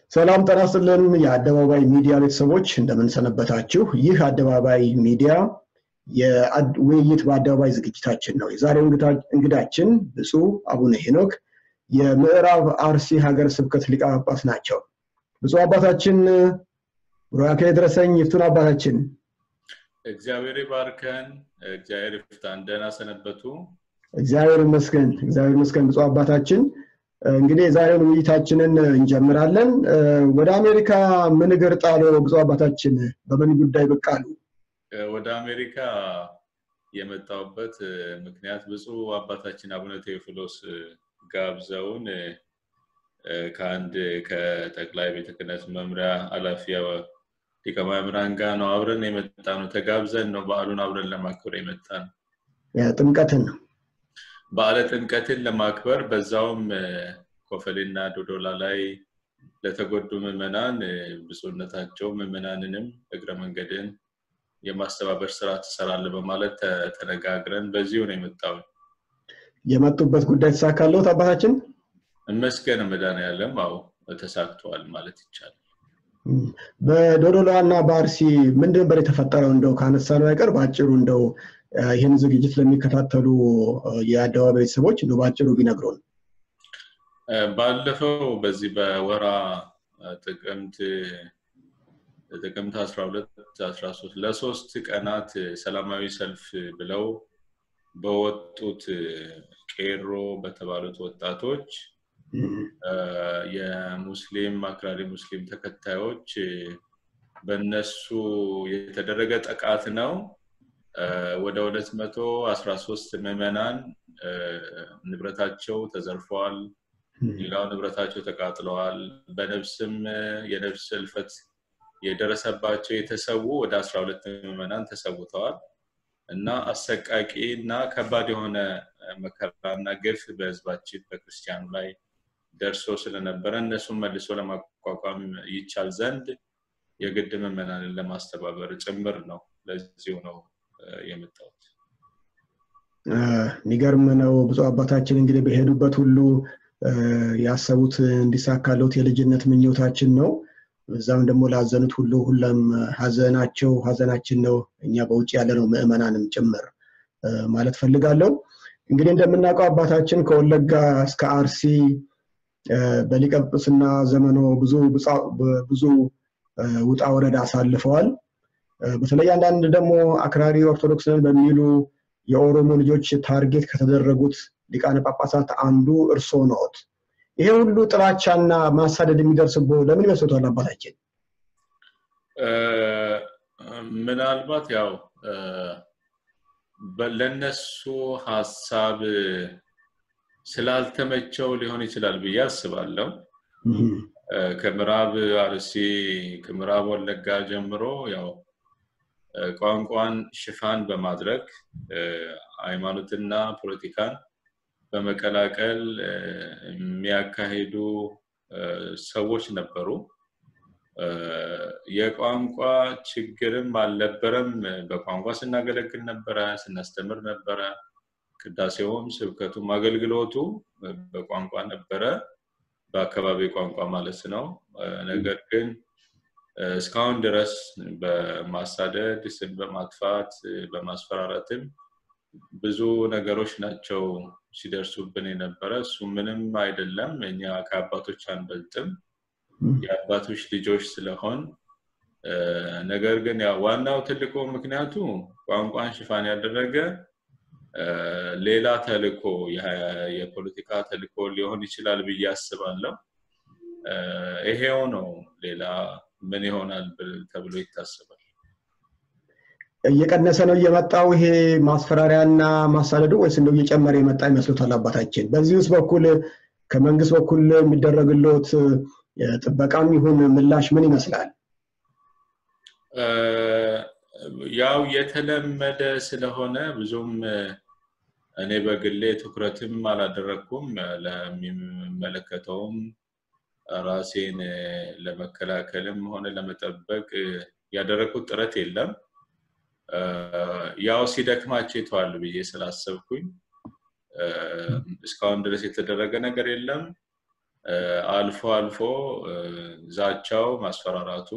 ሰላም ጤና ይስጥልን የአደባባይ ሚዲያ ቤተሰቦች እንደምንሰነበታችሁ። ይህ አደባባይ ሚዲያ የውይይት በአደባባይ ዝግጅታችን ነው። የዛሬው እንግዳችን ብፁዕ አቡነ ሄኖክ የምዕራብ አርሲ ሀገረ ስብከት ሊቀ ጳጳስ ናቸው። ብፁዕ አባታችን ቡራኬ ድረሰኝ ይፍቱን አባታችን። እግዚአብሔር ይባርከን፣ እግዚአብሔር ይፍታን። ደህና ሰነበቱ። እግዚአብሔር ይመስገን፣ እግዚአብሔር ይመስገን። ብፁዕ አባታችን እንግዲህ የዛሬውን ውይይታችንን እንጀምራለን። ወደ አሜሪካ ምን እግር ጣሎ? ብፁዕ አባታችን በምን ጉዳይ ብቅ አሉ? ወደ አሜሪካ የመጣሁበት ምክንያት ብፁዕ አባታችን አቡነ ቴዎፍሎስ ጋብዘውን ከአንድ ከጠቅላይ ቤተ ክህነት መምሪያ ኃላፊ ሊቀ ማእምራን ጋር ነው አብረን የመጣ ነው። ተጋብዘን ነው በዓሉን አብረን ለማክበር የመጣ ነው። ጥምቀትን ነው በዓለ ጥምቀትን ለማክበር በዛውም ኮፈሌና ዶዶላ ላይ ለተጎዱ ምዕመናን ብፁዕነታቸው ምዕመናንንም እግረ መንገድን የማስተባበር ስራ ትሰራለህ በማለት ተነጋግረን በዚሁ ነው የመጣው። የመጡበት ጉዳይ ተሳካለት አባታችን? እመስገን መድኃኔዓለም አዎ ተሳክተዋል ማለት ይቻላል። በዶዶላ እና በአርሲ ምንድን ነበር የተፈጠረው? እንደው ካነሳነው አይቀር በአጭሩ እንደው ይህን ዝግጅት ለሚከታተሉ የአደባባይ ቤተሰቦች እንደው በአጭሩ ቢነግሩን። ባለፈው በዚህ በወራ ጥቅምት ጥቅምት 12 13 ለሶስት ቀናት ሰላማዊ ሰልፍ ብለው በወጡት ቄሮ በተባሉት ወጣቶች የሙስሊም አክራሪ ሙስሊም ተከታዮች በነሱ የተደረገ ጥቃት ነው። ወደ 213 ምዕመናን ንብረታቸው ተዘርፈዋል። ሌላው ንብረታቸው ተቃጥለዋል። በነፍስም የነፍስ እልፈት የደረሰባቸው የተሰዉ ወደ 12 ምዕመናን ተሰውተዋል እና አሰቃቂ እና ከባድ የሆነ መከራና ግፍ በህዝባችን በክርስቲያኑ ላይ ደርሶ ስለነበረ እነሱን መልሶ ለማቋቋም ይቻል ዘንድ የግድ ምዕመናንን ለማስተባበር ጭምር ነው። ለዚሁ ነው የመጣሁት። የሚገርም ነው። ብፁዕ አባታችን እንግዲህ በሄዱበት ሁሉ ያሰቡት እንዲሳካለት የልጅነት ምኞታችን ነው። እዛም ደግሞ ላዘኑት ሁሉ ሁለም ሀዘናቸው ሀዘናችን ነው። እኛ በውጭ ያለነው ምዕመናንም ጭምር ማለት ፈልጋለሁ። እንግዲህ እንደምናውቀው አባታችን ከወለጋ እስከ አርሲ በሊቀ ጵጵስና ዘመኖ ብዙ ብዙ ውጣ ወረዳ አሳልፈዋል። በተለይ አንዳንድ ደግሞ አክራሪ ኦርቶዶክስን በሚሉ የኦሮሞ ልጆች ታርጌት ከተደረጉት ሊቃነ ጳጳሳት አንዱ እርሶ ነዎት። ይሄ ሁሉ ጥላቻና ማሳደድ የሚደርስቦ ለምን ይመስሎታል አባታችን? ምናልባት ያው ለነሱ ሀሳብ ስላልተመቸው ሊሆን ይችላል ብዬ አስባለሁ። ከምዕራብ አርሲ ከምዕራብ ወለጋ ጀምሮ ያው ቋንቋን ሽፋን በማድረግ ሃይማኖትና ፖለቲካን በመቀላቀል የሚያካሂዱ ሰዎች ነበሩ። የቋንቋ ችግርም አልነበረም። በቋንቋ ስናገለግል ነበረ፣ ስናስተምር ነበረ። ቅዳሴውም ስብከቱም አገልግሎቱ በቋንቋ ነበረ፣ በአካባቢ ቋንቋ ማለት ነው። ነገር ግን እስካሁን ድረስ በማሳደድ ስም በማጥፋት በማስፈራራትም ብዙ ነገሮች ናቸው ሲደርሱብን የነበረ። እሱ ምንም አይደለም። እኛ ከአባቶች አንበልጥም፣ የአባቶች ልጆች ስለሆን። ነገር ግን ያው ዋናው ትልቁ ምክንያቱ ቋንቋን ሽፋን ያደረገ ሌላ ተልኮ የፖለቲካ ተልኮ ሊሆን ይችላል ብዬ አስባለሁ። ይሄው ነው። ሌላ ምን ይሆናል ተብሎ ይታሰባል። እየቀነሰ ነው እየመጣው ይሄ ማስፈራሪያና ማሳደዱ ወይስ እንደው እየጨመረ የመጣ ይመስሉታል አባታችን? በዚህ ውስጥ በኩል ከመንግስት በኩል የሚደረግለት ጥበቃም ይሁን ምላሽ ምን ይመስላል? ያው የተለመደ ስለሆነ ብዙም እኔ በግሌ ትኩረትም አላደረግኩም። ለሚመለከተውም ራሴን ለመከላከልም ሆነ ለመጠበቅ ያደረግኩት ጥረት የለም። ያው ሲደክማቸው ይተዋል ብዬ ስላሰብኩኝ እስካሁን ድረስ የተደረገ ነገር የለም። አልፎ አልፎ ዛቻው ማስፈራራቱ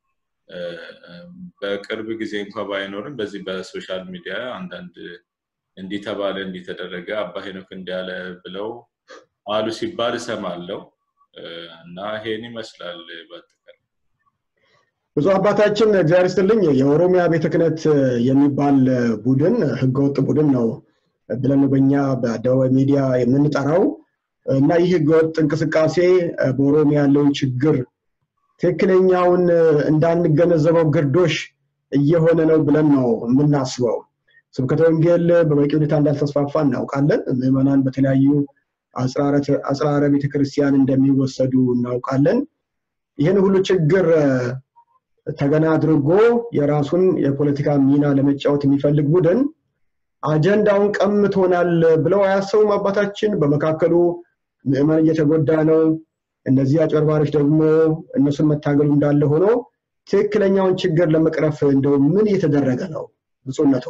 በቅርብ ጊዜ እንኳ ባይኖርም በዚህ በሶሻል ሚዲያ አንዳንድ እንዲህ ተባለ እንዲህ ተደረገ አባ ሄኖክ እንዲያለ ብለው አሉ ሲባል እሰማለው እና ይሄን ይመስላል በአጠቃላይ ብዙ አባታችን እግዚአብሔር ይስጥልኝ የኦሮሚያ ቤተ ክህነት የሚባል ቡድን ህገወጥ ቡድን ነው ብለን በኛ በአደባባይ ሚዲያ የምንጠራው እና ይህ ህገወጥ እንቅስቃሴ በኦሮሚያ ያለውን ችግር ትክክለኛውን እንዳንገነዘበው ግርዶሽ እየሆነ ነው ብለን ነው የምናስበው ስብከተ ወንጌል በበቂ ሁኔታ እንዳልተስፋፋ እናውቃለን ምዕመናን በተለያዩ አጽራረ ቤተክርስቲያን እንደሚወሰዱ እናውቃለን ይህን ሁሉ ችግር ተገና አድርጎ የራሱን የፖለቲካ ሚና ለመጫወት የሚፈልግ ቡድን አጀንዳውን ቀምቶናል ብለው አያሰቡም አባታችን በመካከሉ ምዕመን እየተጎዳ ነው እነዚህ አጭበርባሪዎች ደግሞ እነሱን መታገሉ እንዳለ ሆኖ ትክክለኛውን ችግር ለመቅረፍ እንደው ምን እየተደረገ ነው ብፁነቶ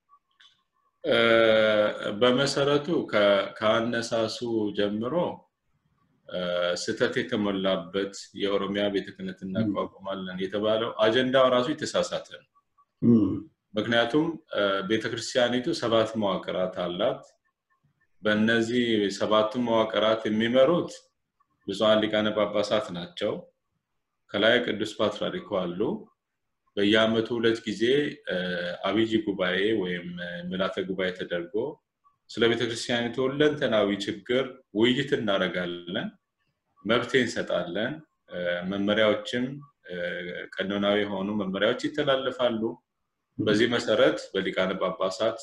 በመሰረቱ ከአነሳሱ ጀምሮ ስተት የተሞላበት የኦሮሚያ ቤተ ክህነት እናቋቁማለን የተባለው አጀንዳው ራሱ የተሳሳተ ነው ምክንያቱም ቤተክርስቲያኒቱ ሰባት መዋቅራት አላት በእነዚህ ሰባቱ መዋቅራት የሚመሩት ብዙሀን ሊቃነ ጳጳሳት ናቸው ከላይ ቅዱስ ፓትርያርኩ አሉ በየአመቱ ሁለት ጊዜ አብይ ጉባኤ ወይም ምልዓተ ጉባኤ ተደርጎ ስለ ቤተክርስቲያኒቱ ሁለንተናዊ ችግር ውይይት እናደርጋለን መብቴ እንሰጣለን መመሪያዎችም ቀኖናዊ የሆኑ መመሪያዎች ይተላለፋሉ በዚህ መሰረት በሊቃነ ጳጳሳት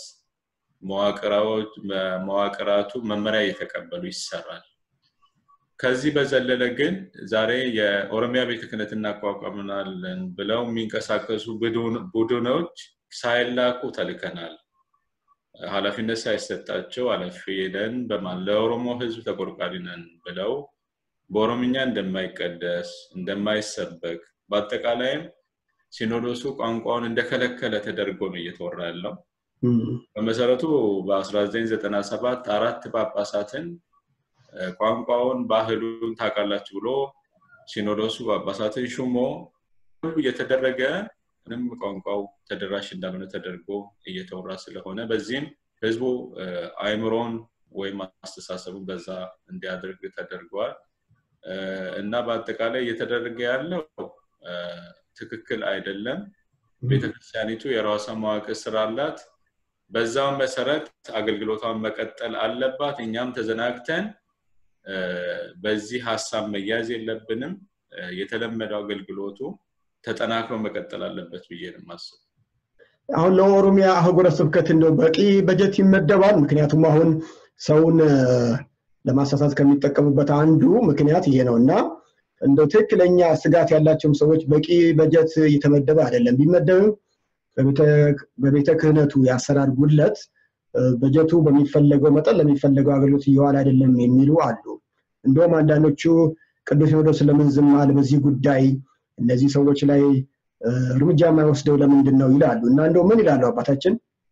መዋቅራቱ መመሪያ እየተቀበሉ ይሰራል ከዚህ በዘለለ ግን ዛሬ የኦሮሚያ ቤተ ክህነት እናቋቋምናለን ብለው የሚንቀሳቀሱ ቡድኖች ሳይላኩ ተልከናል ኃላፊነት ሳይሰጣቸው ኃላፊ ሄደን በማን ለኦሮሞ ህዝብ ተቆርቋሪ ነን ብለው በኦሮምኛ እንደማይቀደስ እንደማይሰበክ በአጠቃላይም ሲኖዶሱ ቋንቋውን እንደከለከለ ተደርጎ ነው እየተወራ ያለው በመሰረቱ በ1997 አራት ጳጳሳትን ቋንቋውን ባህሉን ታውቃላችሁ ብሎ ሲኖዶሱ ጳጳሳትን ሹሞ እየተደረገ ምንም ቋንቋው ተደራሽ እንዳልሆነ ተደርጎ እየተወራ ስለሆነ በዚህም ህዝቡ አይምሮን ወይም አስተሳሰቡን በዛ እንዲያደርግ ተደርጓል እና በአጠቃላይ እየተደረገ ያለው ትክክል አይደለም ቤተክርስቲያኒቱ የራሷ መዋቅር ስራ አላት በዛው መሰረት አገልግሎቷን መቀጠል አለባት እኛም ተዘናግተን በዚህ ሀሳብ መያዝ የለብንም የተለመደው አገልግሎቱ ተጠናክሮ መቀጠል አለበት ብዬ ነው ማስብ አሁን ለኦሮሚያ አህጉረ ስብከት እንደው በቂ በጀት ይመደባል ምክንያቱም አሁን ሰውን ለማሳሳት ከሚጠቀሙበት አንዱ ምክንያት ይሄ ነው እና እንደው ትክክለኛ ስጋት ያላቸውም ሰዎች በቂ በጀት እየተመደበ አይደለም ቢመደብም በቤተ ክህነቱ የአሰራር ጉድለት በጀቱ በሚፈለገው መጠን ለሚፈለገው አገልግሎት እየዋል አይደለም የሚሉ አሉ እንደውም አንዳንዶቹ ቅዱስ ሲኖዶስ ለምን ዝም አለ በዚህ ጉዳይ እነዚህ ሰዎች ላይ እርምጃ የማይወስደው ለምንድን ነው ይላሉ እና እንደው ምን ይላሉ አባታችን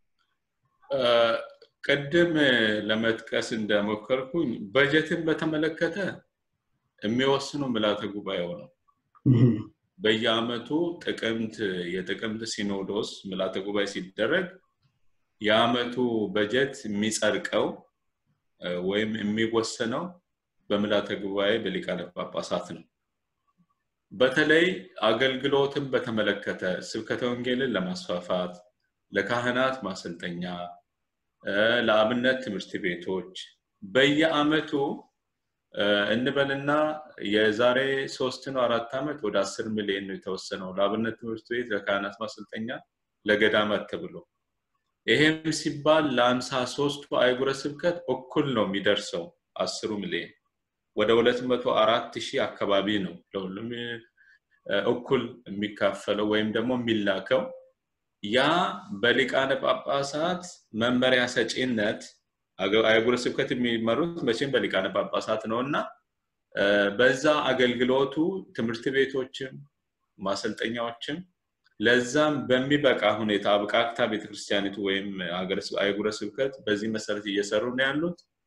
ቅድም ለመጥቀስ እንደሞከርኩኝ በጀትን በተመለከተ የሚወስኑ ምልዓተ ጉባኤው ነው በየአመቱ ጥቅምት የጥቅምት ሲኖዶስ ምልዓተ ጉባኤ ሲደረግ የአመቱ በጀት የሚጸድቀው ወይም የሚወሰነው በምልዓተ ጉባኤ በሊቃነ ጳጳሳት ነው በተለይ አገልግሎትን በተመለከተ ስብከተ ወንጌልን ለማስፋፋት ለካህናት ማሰልጠኛ ለአብነት ትምህርት ቤቶች በየአመቱ እንበልና የዛሬ ሶስት ነው አራት ዓመት ወደ አስር ሚሊዮን ነው የተወሰነው ለአብነት ትምህርት ቤት ለካህናት ማሰልጠኛ ለገዳማት ተብሎ ይሄም ሲባል ለአምሳ ሶስቱ አይጉረ ስብከት እኩል ነው የሚደርሰው አስሩ ሚሊዮን ወደ ሁለት መቶ አራት ሺህ አካባቢ ነው ለሁሉም እኩል የሚካፈለው ወይም ደግሞ የሚላከው ያ በሊቃነ ጳጳሳት መመሪያ ሰጪነት አህጉረ ስብከት የሚመሩት መቼም በሊቃነ ጳጳሳት ነው እና በዛ አገልግሎቱ ትምህርት ቤቶችም ማሰልጠኛዎችም ለዛም በሚበቃ ሁኔታ አብቃቅታ ቤተክርስቲያኒቱ ወይም አህጉረ ስብከት በዚህ መሰረት እየሰሩ ነው ያሉት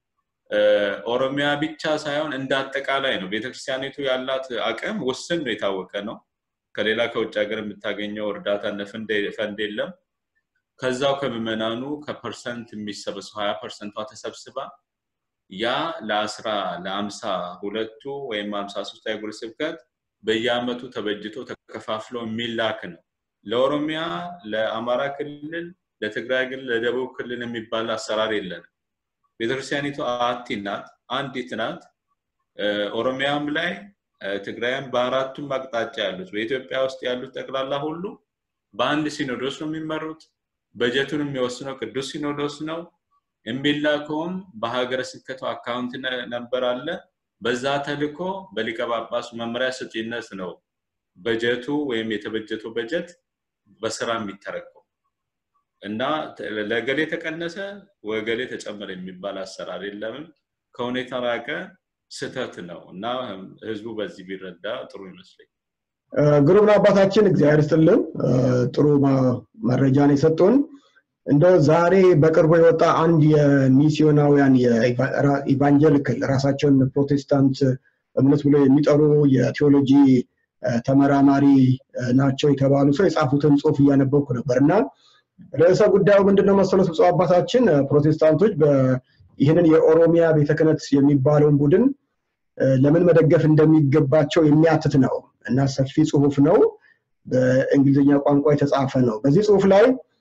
ኦሮሚያ ብቻ ሳይሆን እንደ አጠቃላይ ነው ቤተክርስቲያኒቱ ያላት አቅም ውስን ነው የታወቀ ነው ከሌላ ከውጭ ሀገር የምታገኘው እርዳታ ፈንድ የለም ከዛው ከምዕመናኑ ከፐርሰንት የሚሰበሰው ሀያ ፐርሰንቷ ተሰብስባ ያ ለአስራ ለአምሳ ሁለቱ ወይም አምሳ ሶስት አህጉረ ስብከት በየአመቱ ተበጅቶ ተከፋፍሎ የሚላክ ነው ለኦሮሚያ ለአማራ ክልል ለትግራይ ክልል ለደቡብ ክልል የሚባል አሰራር የለንም ቤተክርስቲያኒቱ አቲ ናት አንዲት ናት ኦሮሚያም ላይ ትግራይም በአራቱም አቅጣጫ ያሉት በኢትዮጵያ ውስጥ ያሉት ጠቅላላ ሁሉ በአንድ ሲኖዶስ ነው የሚመሩት በጀቱን የሚወስነው ቅዱስ ሲኖዶስ ነው የሚላከውም በሀገረ ስብከቱ አካውንት ነበር አለ በዛ ተልኮ በሊቀ ጳጳሱ መመሪያ ሰጪነት ነው በጀቱ ወይም የተበጀተው በጀት በስራ የሚተረከው እና ለገሌ ተቀነሰ ወገሌ ተጨመረ የሚባል አሰራር የለምም ከሁኔታ ራቀ ስተት ነው እና ህዝቡ በዚህ ቢረዳ ጥሩ ይመስለኝ ግሩም አባታችን እግዚአብሔር ስትልን ጥሩ መረጃን የሰጡን እንደ ዛሬ በቅርቡ የወጣ አንድ የሚስዮናውያን የኢቫንጀሊካል ራሳቸውን ፕሮቴስታንት እምነት ብሎ የሚጠሩ የቴዎሎጂ ተመራማሪ ናቸው የተባሉ ሰው የጻፉትን ጽሁፍ እያነበብኩ ነበር እና ርዕሰ ጉዳዩ ምንድነው መሰሎት ብፁ አባታችን ፕሮቴስታንቶች ይህንን የኦሮሚያ ቤተ ክህነት የሚባለውን ቡድን ለምን መደገፍ እንደሚገባቸው የሚያትት ነው እና ሰፊ ጽሁፍ ነው በእንግሊዝኛ ቋንቋ የተጻፈ ነው በዚህ ጽሁፍ ላይ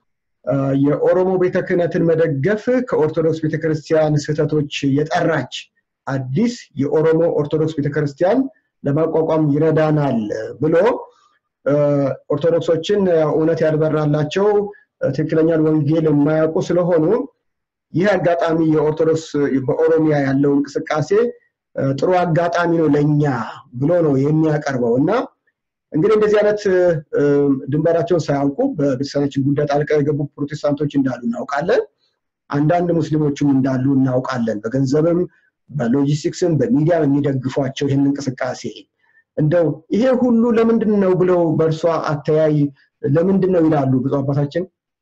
የኦሮሞ ቤተ ክህነትን መደገፍ ከኦርቶዶክስ ቤተክርስቲያን ስህተቶች የጠራች አዲስ የኦሮሞ ኦርቶዶክስ ቤተክርስቲያን ለማቋቋም ይረዳናል ብሎ ኦርቶዶክሶችን እውነት ያልበራላቸው ትክክለኛን ወንጌል የማያውቁ ስለሆኑ ይህ አጋጣሚ የኦርቶዶክስ በኦሮሚያ ያለው እንቅስቃሴ ጥሩ አጋጣሚ ነው ለእኛ ብሎ ነው የሚያቀርበው እና እንግዲህ እንደዚህ አይነት ድንበራቸውን ሳያውቁ በቤተክርስቲያናችን ጉዳይ ጣልቃ የገቡ ፕሮቴስታንቶች እንዳሉ እናውቃለን አንዳንድ ሙስሊሞችም እንዳሉ እናውቃለን በገንዘብም በሎጂስቲክስም በሚዲያ የሚደግፏቸው ይህን እንቅስቃሴ እንደው ይሄ ሁሉ ለምንድን ነው ብለው በእርሷ አተያይ ለምንድን ነው ይላሉ ብዙ አባታችን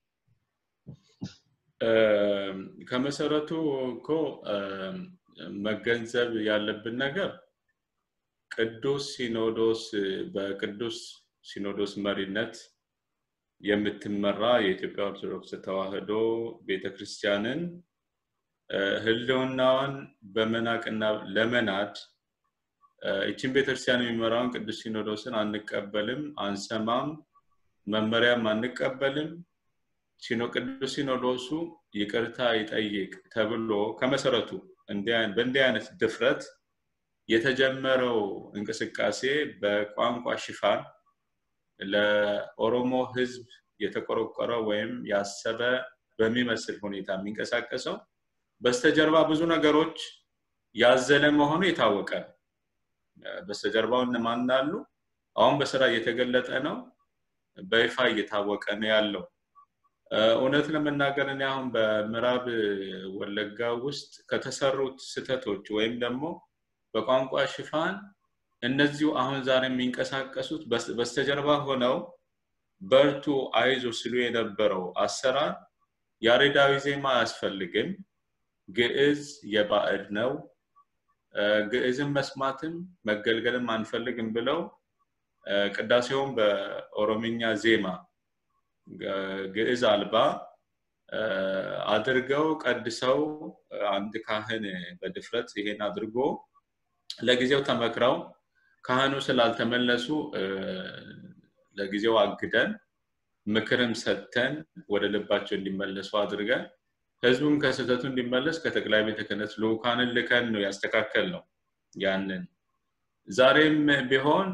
ከመሰረቱ እኮ መገንዘብ ያለብን ነገር ቅዱስ ሲኖዶስ በቅዱስ ሲኖዶስ መሪነት የምትመራ የኢትዮጵያ ኦርቶዶክስ ተዋህዶ ቤተክርስቲያንን ህልውናዋን በመናቅና ለመናድ ይችን ቤተክርስቲያን የሚመራውን ቅዱስ ሲኖዶስን አንቀበልም አንሰማም መመሪያም አንቀበልም ቅዱስ ሲኖዶሱ ይቅርታ ይጠይቅ ተብሎ ከመሰረቱ በእንዲህ አይነት ድፍረት የተጀመረው እንቅስቃሴ በቋንቋ ሽፋን ለኦሮሞ ህዝብ የተቆረቆረ ወይም ያሰበ በሚመስል ሁኔታ የሚንቀሳቀሰው በስተጀርባ ብዙ ነገሮች ያዘለ መሆኑ የታወቀ በስተጀርባው እነማን አሉ አሁን በስራ እየተገለጠ ነው በይፋ እየታወቀ ነው ያለው እውነት ለመናገር እኔ አሁን በምዕራብ ወለጋ ውስጥ ከተሰሩት ስተቶች ወይም ደግሞ በቋንቋ ሽፋን እነዚሁ አሁን ዛሬ የሚንቀሳቀሱት በስተጀርባ ሆነው በርቱ አይዞ ሲሉ የነበረው አሰራር ያሬዳዊ ዜማ አያስፈልግም ግዕዝ የባዕድ ነው ግዕዝን መስማትም መገልገልም አንፈልግም ብለው ቅዳሴውን በኦሮምኛ ዜማ ግዕዝ አልባ አድርገው ቀድሰው አንድ ካህን በድፍረት ይሄን አድርጎ ለጊዜው ተመክረው ካህኑ ስላልተመለሱ ለጊዜው አግደን ምክርም ሰጥተን ወደ ልባቸው እንዲመለሱ አድርገን ህዝቡም ከስህተቱ እንዲመለስ ከጠቅላይ ቤተ ክህነት ልኡካንን ልከን ነው ያስተካከል ነው ያንን ዛሬም ቢሆን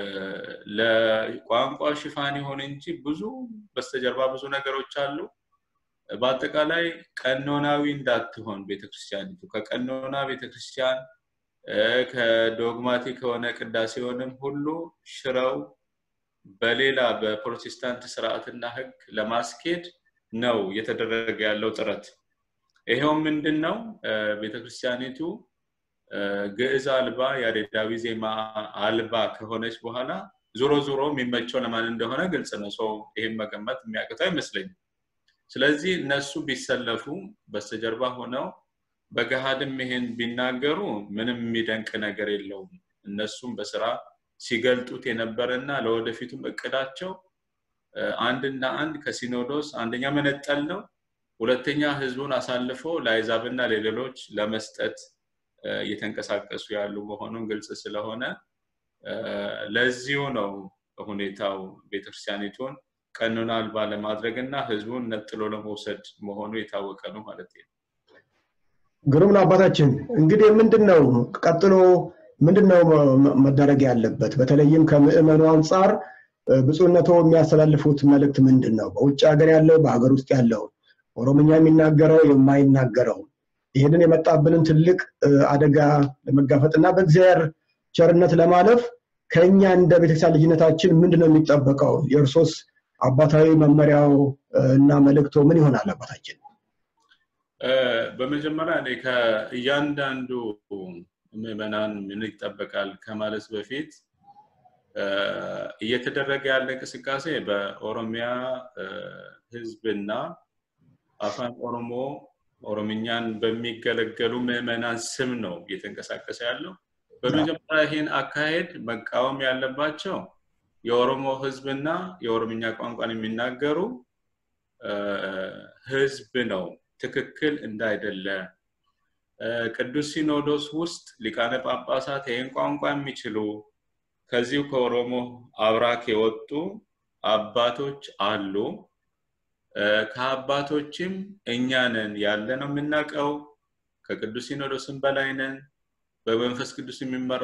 ለቋንቋ ሽፋን ይሆን እንጂ ብዙ በስተጀርባ ብዙ ነገሮች አሉ በአጠቃላይ ቀኖናዊ እንዳትሆን ቤተክርስቲያኒቱ ከቀኖና ቤተክርስቲያን ከዶግማቲክ ከሆነ ቅዳሴውንም ሁሉ ሽረው በሌላ በፕሮቴስታንት ስርዓትና ህግ ለማስኬድ ነው እየተደረገ ያለው ጥረት ይሄው ምንድን ነው ቤተክርስቲያኒቱ ግዕዝ አልባ ያሬዳዊ ዜማ አልባ ከሆነች በኋላ ዞሮ ዞሮ የሚመቸው ለማን እንደሆነ ግልጽ ነው ሰው ይህም መገመት የሚያቅተው አይመስለኝም ስለዚህ እነሱ ቢሰለፉ በስተጀርባ ሆነው በገሃድም ይሄን ቢናገሩ ምንም የሚደንቅ ነገር የለውም እነሱም በስራ ሲገልጡት የነበረ እና ለወደፊቱም እቅዳቸው አንድና አንድ ከሲኖዶስ አንደኛ መነጠል ነው ሁለተኛ ህዝቡን አሳልፎ ለአይዛብና ለሌሎች ለመስጠት እየተንቀሳቀሱ ያሉ መሆኑን ግልጽ ስለሆነ ለዚሁ ነው ሁኔታው ቤተክርስቲያኒቱን ቀኑን አልባ ለማድረግ እና ህዝቡን ነጥሎ ለመውሰድ መሆኑ የታወቀ ነው ማለት ነው ግሩም ነው አባታችን እንግዲህ ምንድን ነው ቀጥሎ ምንድን ነው መደረግ ያለበት በተለይም ከምእመኑ አንጻር ብፁዕነቶ የሚያስተላልፉት መልእክት ምንድን ነው በውጭ ሀገር ያለው በሀገር ውስጥ ያለው ኦሮምኛ የሚናገረው የማይናገረው ይህንን የመጣብንን ትልቅ አደጋ ለመጋፈጥ እና በእግዚአብሔር ቸርነት ለማለፍ ከኛ እንደ ቤተክርስቲያን ልጅነታችን ምንድን ነው የሚጠበቀው የእርሶስ አባታዊ መመሪያው እና መልእክቶ ምን ይሆናል አባታችን በመጀመሪያ እኔ ከእያንዳንዱ ምዕመናን ምን ይጠበቃል ከማለት በፊት እየተደረገ ያለ እንቅስቃሴ በኦሮሚያ ህዝብና አፋን ኦሮሞ ኦሮምኛን በሚገለገሉ ምዕመናን ስም ነው እየተንቀሳቀሰ ያለው በመጀመሪያ ይህን አካሄድ መቃወም ያለባቸው የኦሮሞ ህዝብና የኦሮምኛ ቋንቋን የሚናገሩ ህዝብ ነው ትክክል እንዳይደለ ቅዱስ ሲኖዶስ ውስጥ ሊቃነ ጳጳሳት ይህን ቋንቋ የሚችሉ ከዚሁ ከኦሮሞ አብራክ የወጡ አባቶች አሉ ከአባቶችም እኛ ነን ያለ ነው የምናውቀው ከቅዱስ ሲኖዶስም በላይ ነን በመንፈስ ቅዱስ የሚመራ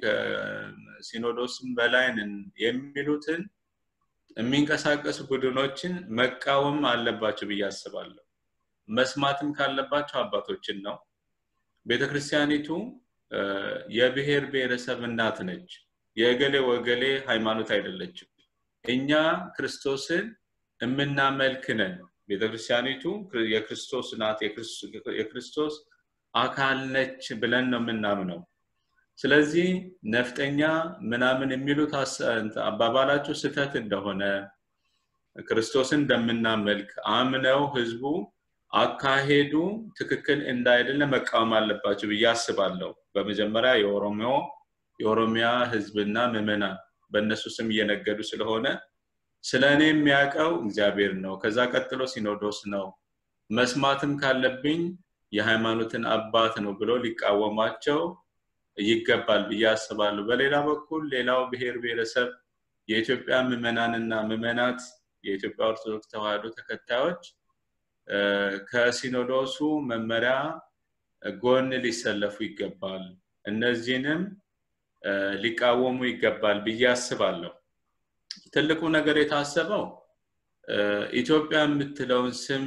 ሲኖዶስም በላይ ነን የሚሉትን የሚንቀሳቀሱ ቡድኖችን መቃወም አለባቸው ብዬ አስባለሁ መስማትም ካለባቸው አባቶችን ነው ቤተክርስቲያኒቱ የብሔር ብሔረሰብ እናት ነች የእገሌ ወገሌ ሃይማኖት አይደለችም እኛ ክርስቶስን የምናመልክ ነን ቤተክርስቲያኒቱ የክርስቶስ ናት የክርስቶስ አካል ነች ብለን ነው የምናምነው ስለዚህ ነፍጠኛ ምናምን የሚሉት አባባላቸው ስህተት እንደሆነ ክርስቶስን እንደምናመልክ አምነው ህዝቡ አካሄዱ ትክክል እንዳይደለ መቃወም አለባቸው ብዬ አስባለሁ በመጀመሪያ የኦሮሞ የኦሮሚያ ህዝብና ምዕመናን በእነሱ ስም እየነገዱ ስለሆነ ስለ እኔ የሚያውቀው እግዚአብሔር ነው ከዛ ቀጥሎ ሲኖዶስ ነው መስማትም ካለብኝ የሃይማኖትን አባት ነው ብሎ ሊቃወማቸው ይገባል ብዬ አስባለሁ በሌላ በኩል ሌላው ብሔር ብሔረሰብ የኢትዮጵያ ምዕመናንና ምዕመናት የኢትዮጵያ ኦርቶዶክስ ተዋህዶ ተከታዮች ከሲኖዶሱ መመሪያ ጎን ሊሰለፉ ይገባል እነዚህንም ሊቃወሙ ይገባል ብዬ አስባለሁ ትልቁ ነገር የታሰበው ኢትዮጵያ የምትለውን ስም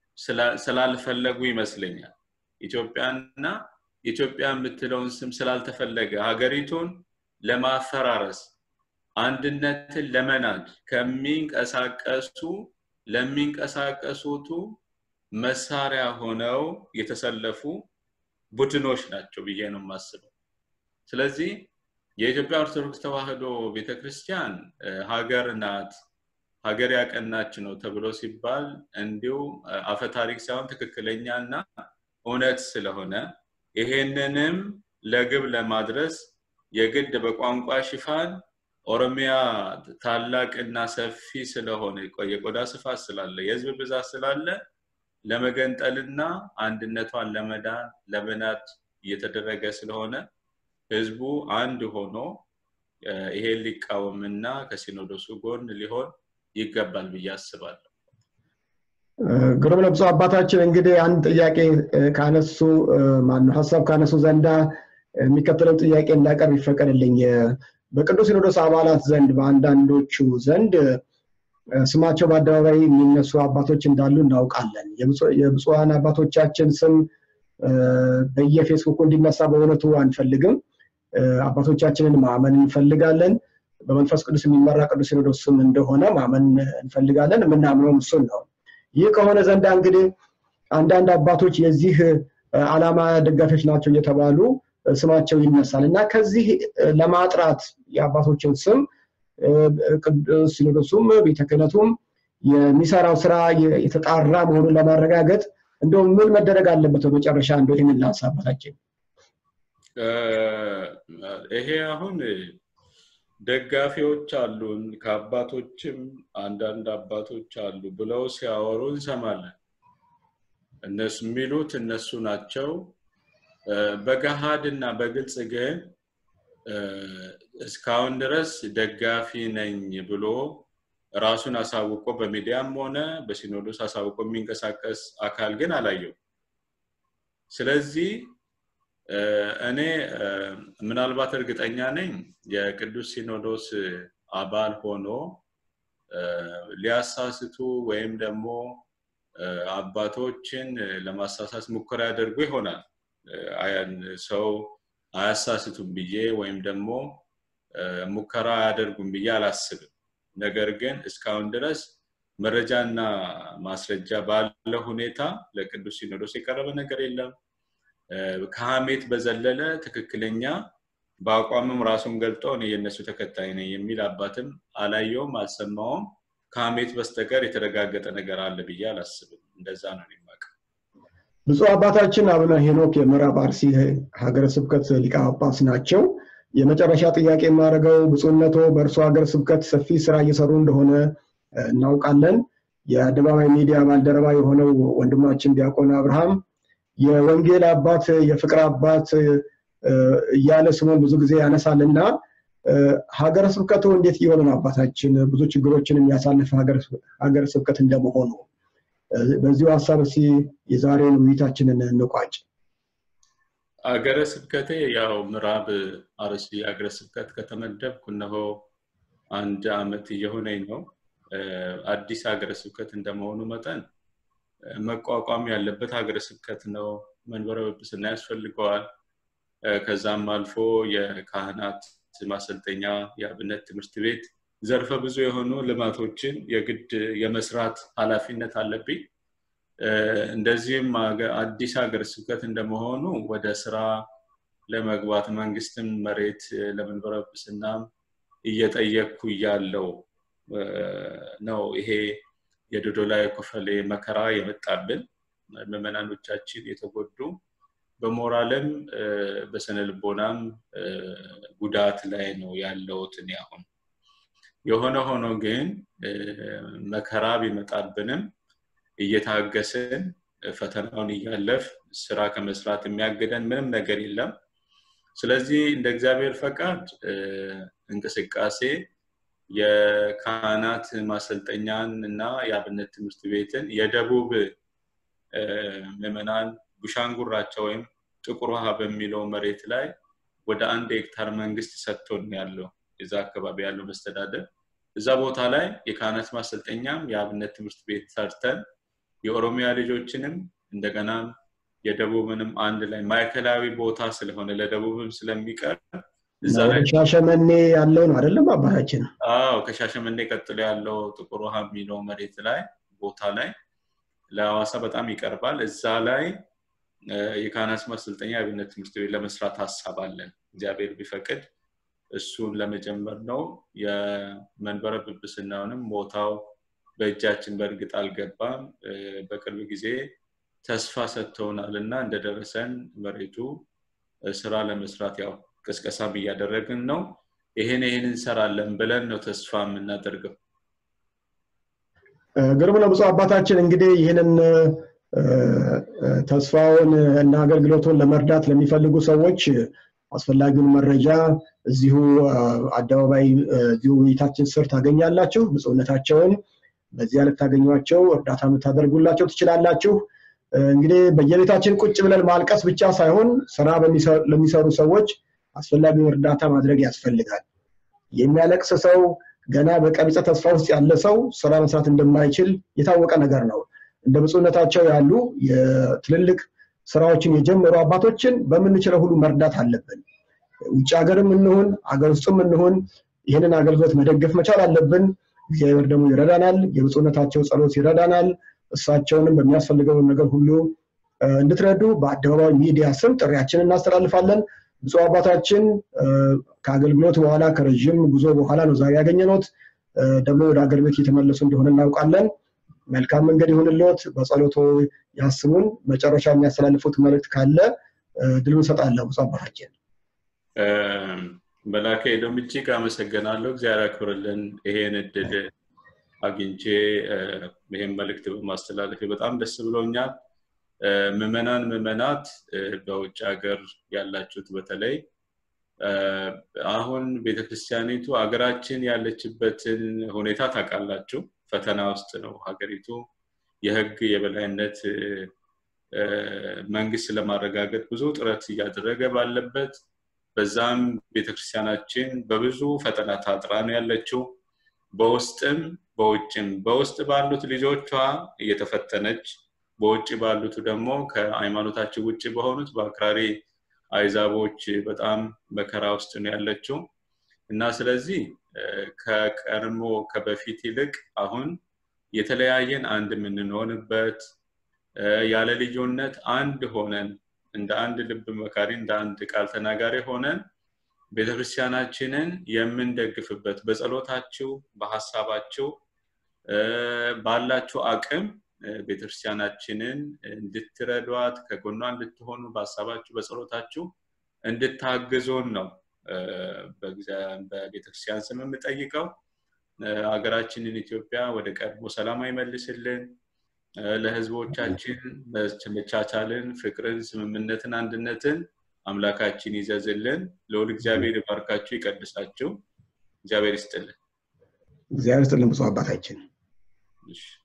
ስላልፈለጉ ይመስለኛል ኢትዮጵያና ኢትዮጵያ የምትለውን ስም ስላልተፈለገ ሀገሪቱን ለማፈራረስ አንድነትን ለመናድ ከሚንቀሳቀሱ ለሚንቀሳቀሱቱ መሳሪያ ሆነው የተሰለፉ ቡድኖች ናቸው ብዬ ነው የማስበው ስለዚህ የኢትዮጵያ ኦርቶዶክስ ተዋህዶ ቤተክርስቲያን ሀገር ናት ሀገር ያቀናች ነው ተብሎ ሲባል እንዲሁ አፈታሪክ ሳይሆን ትክክለኛ እና እውነት ስለሆነ ይሄንንም ለግብ ለማድረስ የግድ በቋንቋ ሽፋን ኦሮሚያ ታላቅና ሰፊ ስለሆነ የቆዳ ስፋት ስላለ የህዝብ ብዛት ስላለ ለመገንጠልና አንድነቷን ለመዳን ለመናድ እየተደረገ ስለሆነ ህዝቡ አንድ ሆኖ ይሄን ሊቃወምና ከሲኖዶሱ ጎን ሊሆን ይገባል ብዬ አስባለሁ ግሩም ለብሶ አባታችን እንግዲህ አንድ ጥያቄ ካነሱ ማነው ሀሳብ ካነሱ ዘንዳ የሚከተለው ጥያቄ እንዳቀርብ ይፈቀድልኝ በቅዱስ ሲኖዶስ አባላት ዘንድ በአንዳንዶቹ ዘንድ ስማቸው በአደባባይ የሚነሱ አባቶች እንዳሉ እናውቃለን የብፁዓን አባቶቻችን ስም በየፌስቡኩ እንዲነሳ በእውነቱ አንፈልግም አባቶቻችንን ማመን እንፈልጋለን በመንፈስ ቅዱስ የሚመራ ቅዱስ ሲኖዶስ ስም እንደሆነ ማመን እንፈልጋለን የምናምነውም እሱን ነው ይህ ከሆነ ዘንዳ እንግዲህ አንዳንድ አባቶች የዚህ አላማ ደጋፊዎች ናቸው እየተባሉ ስማቸው ይነሳል እና ከዚህ ለማጥራት የአባቶችን ስም ቅዱስ ሲኖዶሱም ቤተ ክህነቱም የሚሰራው ስራ የተጣራ መሆኑን ለማረጋገጥ እንደው ምን መደረግ አለበት? በመጨረሻ እንደው ይህንን ላንሳ አባታችን። ይሄ አሁን ደጋፊዎች አሉን ከአባቶችም አንዳንድ አባቶች አሉ ብለው ሲያወሩ እንሰማለን። እነሱ የሚሉት እነሱ ናቸው። በገሃድ እና በግልጽ ግን እስካሁን ድረስ ደጋፊ ነኝ ብሎ ራሱን አሳውቆ በሚዲያም ሆነ በሲኖዶስ አሳውቆ የሚንቀሳቀስ አካል ግን አላየው። ስለዚህ እኔ ምናልባት እርግጠኛ ነኝ የቅዱስ ሲኖዶስ አባል ሆኖ ሊያሳስቱ ወይም ደግሞ አባቶችን ለማሳሳት ሙከራ ያደርጉ ይሆናል። ሰው አያሳስቱም ብዬ ወይም ደግሞ ሙከራ አያደርጉም ብዬ አላስብም። ነገር ግን እስካሁን ድረስ መረጃና ማስረጃ ባለ ሁኔታ ለቅዱስ ሲኖዶስ የቀረበ ነገር የለም። ከሀሜት በዘለለ ትክክለኛ በአቋምም ራሱን ገልጦ እኔ የእነሱ ተከታይ ነኝ የሚል አባትም አላየውም፣ አልሰማውም። ከሀሜት በስተቀር የተረጋገጠ ነገር አለ ብዬ አላስብም። እንደዛ ነው የማውቀው። ብፁዕ አባታችን አቡነ ሄኖክ የምዕራብ አርሲ ሀገረ ስብከት ሊቀ ጳጳስ ናቸው። የመጨረሻ ጥያቄ የማደርገው ብፁዕነቶ በእርሶ ሀገረ ስብከት ሰፊ ስራ እየሰሩ እንደሆነ እናውቃለን። የአደባባይ ሚዲያ ባልደረባ የሆነው ወንድማችን ዲያቆን አብርሃም የወንጌል አባት የፍቅር አባት እያለ ስሙን ብዙ ጊዜ ያነሳልና ሀገረ ስብከቱ እንዴት እየሆነ ነው? አባታችን ብዙ ችግሮችን የሚያሳልፍ ሀገረ ስብከት እንደመሆኑ በዚሁ ሀሳብ እስኪ የዛሬውን ውይይታችንን እንቋጭ። አገረ ስብከቴ ያው ምዕራብ አርሲ አገረ ስብከት ከተመደብኩ እነሆ አንድ አመት እየሆነኝ ነው። አዲስ ሀገረ ስብከት እንደመሆኑ መጠን መቋቋም ያለበት ሀገረ ስብከት ነው። መንበረ ጵጵስና ያስፈልገዋል። ከዛም አልፎ የካህናት ማሰልጠኛ፣ የአብነት ትምህርት ቤት ዘርፈ ብዙ የሆኑ ልማቶችን የግድ የመስራት ኃላፊነት አለብኝ። እንደዚህም አዲስ ሀገረ ስብከት እንደመሆኑ ወደ ስራ ለመግባት መንግስትም መሬት ለመንበረ ጵጵስናም እየጠየቅኩ እያለው ነው ይሄ የዶዶላ የኮፈሌ መከራ የመጣብን ምዕመናኖቻችን የተጎዱ በሞራልም በስነ ልቦናም ጉዳት ላይ ነው ያለውት እኔ አሁን የሆነ ሆኖ ግን መከራ ቢመጣብንም እየታገስን ፈተናውን እያለፍ ስራ ከመስራት የሚያግደን ምንም ነገር የለም ስለዚህ እንደ እግዚአብሔር ፈቃድ እንቅስቃሴ የካህናት ማሰልጠኛን እና የአብነት ትምህርት ቤትን የደቡብ ምዕመናን ቡሻንጉራቸው ወይም ጥቁር ውሃ በሚለው መሬት ላይ ወደ አንድ ሄክታር መንግስት ሰጥቶን ያለው የዛ አካባቢ ያለው መስተዳደር እዛ ቦታ ላይ የካህናት ማሰልጠኛም የአብነት ትምህርት ቤት ሰርተን የኦሮሚያ ልጆችንም እንደገና የደቡብንም አንድ ላይ ማዕከላዊ ቦታ ስለሆነ ለደቡብም ስለሚቀር እዛ ላይ ሻሸመኔ ያለው ነው አይደለም አባታችን? አዎ ከሻሸመኔ ቀጥሎ ያለው ጥቁር ውሃ የሚለው መሬት ላይ ቦታ ላይ ለሐዋሳ በጣም ይቀርባል። እዛ ላይ የካህናት ማሰልጠኛ የአብነት ትምህርት ቤት ለመስራት ሀሳብ አለን። እግዚአብሔር ቢፈቅድ እሱን ለመጀመር ነው። የመንበረ ጵጵስናውንም ቦታው በእጃችን በእርግጥ አልገባም። በቅርብ ጊዜ ተስፋ ሰጥተውናል እና እንደደረሰን መሬቱ ስራ ለመስራት ያው ቅስቀሳም እያደረግን ነው። ይህን ይህን እንሰራለን ብለን ነው ተስፋ የምናደርገው። ግርም ነው ብፁዕ አባታችን እንግዲህ ይህንን ተስፋውን እና አገልግሎቱን ለመርዳት ለሚፈልጉ ሰዎች አስፈላጊውን መረጃ እዚሁ አደባባይ እዚሁ ውይይታችን ስር ታገኛላችሁ። ብፁዕነታቸውን በዚያ ልታገኟቸው እርዳታ የምታደርጉላቸው ትችላላችሁ። እንግዲህ በየቤታችን ቁጭ ብለን ማልቀስ ብቻ ሳይሆን ስራ ለሚሰሩ ሰዎች አስፈላጊውን እርዳታ ማድረግ ያስፈልጋል። የሚያለቅስ ሰው ገና በቀቢፀ ተስፋ ውስጥ ያለ ሰው ስራ መስራት እንደማይችል የታወቀ ነገር ነው። እንደ ብፁዕነታቸው ያሉ የትልልቅ ስራዎችን የጀመሩ አባቶችን በምንችለው ሁሉ መርዳት አለብን። ውጭ ሀገርም እንሁን አገር ውስጥም እንሁን ይህንን አገልግሎት መደገፍ መቻል አለብን። እግዚአብሔር ደግሞ ይረዳናል። የብፁዕነታቸው ጸሎት ይረዳናል። እሳቸውንም በሚያስፈልገው ነገር ሁሉ እንድትረዱ በአደባባይ ሚዲያ ስም ጥሪያችንን እናስተላልፋለን። ብፁዕ አባታችን ከአገልግሎት በኋላ ከረዥም ጉዞ በኋላ ነው ዛሬ ያገኘነዎት። ደግሞ ወደ አገር ቤት እየተመለሱ እንደሆነ እናውቃለን። መልካም መንገድ ይሁንልዎት። በጸሎቶ ያስቡን። መጨረሻ የሚያስተላልፉት መልእክት ካለ ድሉ እንሰጣለሁ። ብፁዕ አባታችን መላከ ኤዶም እጅግ አመሰግናለሁ። እግዚአብሔር ያክብርልን። ይሄን እድል አግኝቼ ይሄን መልእክት በማስተላለፌ በጣም ደስ ብሎኛል። ምዕመናን ምዕመናት በውጭ ሀገር ያላችሁት በተለይ አሁን ቤተክርስቲያኒቱ ሀገራችን ያለችበትን ሁኔታ ታውቃላችሁ። ፈተና ውስጥ ነው ሀገሪቱ። የህግ የበላይነት መንግስት ለማረጋገጥ ብዙ ጥረት እያደረገ ባለበት በዛም ቤተክርስቲያናችን በብዙ ፈተና ታጥራ ነው ያለችው። በውስጥም በውጭም በውስጥ ባሉት ልጆቿ እየተፈተነች በውጭ ባሉት ደግሞ ከሃይማኖታችን ውጭ በሆኑት በአክራሪ አይዛቦች በጣም መከራ ውስጥ ነው ያለችው እና ስለዚህ ከቀድሞ ከበፊት ይልቅ አሁን የተለያየን አንድ የምንሆንበት ያለ ልዩነት አንድ ሆነን እንደ አንድ ልብ መካሪ እንደ አንድ ቃል ተናጋሪ ሆነን ቤተክርስቲያናችንን የምንደግፍበት በጸሎታችሁ በሀሳባችሁ ባላችሁ አቅም ቤተክርስቲያናችንን እንድትረዷት ከጎኗ እንድትሆኑ በሀሳባችሁ በጸሎታችሁ እንድታግዙን ነው በቤተክርስቲያን ስም የምጠይቀው ሀገራችንን ኢትዮጵያ ወደ ቀድሞ ሰላም አይመልስልን ለህዝቦቻችን መቻቻልን ፍቅርን ስምምነትን አንድነትን አምላካችን ይዘዝልን ለሁል እግዚአብሔር ይባርካችሁ ይቀድሳችሁ እግዚአብሔር ይስጥልን እግዚአብሔር ይስጥልን ብፁዕ አባታችን